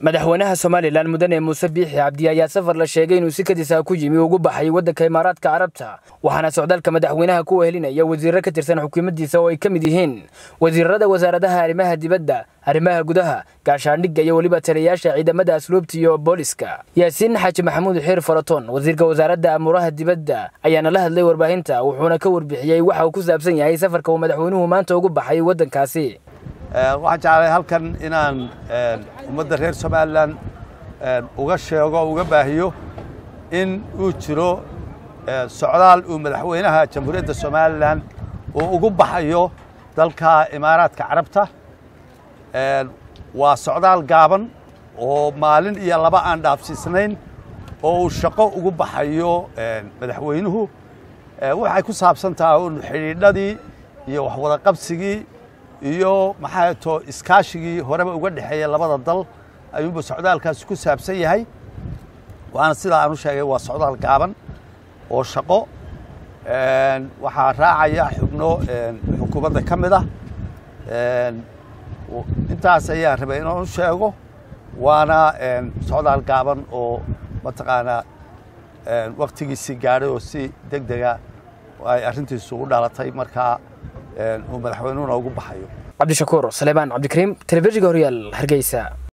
madaxweynaha somalilan mudane muuse biixi cabdi ayaa safar la sheegay inuu si kadisa ku yimi ugu baxay waddanka imaaraadka carabta waxaana socdaalka madaxweynaha ku wehelinaya wasiirro ka tirsan xukuumaddiisa oo ay ka mid yihiin wasiirada wasaaradaha arrimaha dibadda arrimaha gudaha gaashaandhigga iyo weliba taliyayaasha ciidamada asluubta iyo booliska yaasiin xaaji maxamuud xiir faratoon wasiirka wasaaradda amuuraha dibadda ayaana la hadlay warbaahinta wuxuuna ka warbixiyey waxa uu ku saabsan yahay safarka uu madaxweynuhu maanta ugu baxay waddankaasi waxaan jeclay halkan inaan ummadda reer somalilan uga sheego o uga baahiyo in uu jiro socdaal uu madaxweynaha jamhuuriyadda somalilan uu ugu baxayo dalka imaaraadka carabta waa socdaal gaaban oo maalin iyo laba aan dhaafsiisnayn oo uu shaqo ugu baxayo madaxweynuhu waxay ku saabsan tahay un xidhiidhadii iyo waxwada qabsigii iyo maxaa to iskaashigii horeba uga dhexeeya labada dal ayuunba socdaalkaasi ku saabsan yahay waana sidaa aan u sheegay waa socdaal gaaban oo shaqo waxaa raacaya xubno xukuumadda ka mid ah intaas ayaan rabay inaan u sheego waana socdaal gaaban oo mataqaanaa waktigiisii gaadhay oo si deg dega ay arrintiisu u dhalatay markaa uu madaxweynuhuna ugu baxayo cabdishakuur saleebaan cabdikariim telefishinka horyaal hargeysa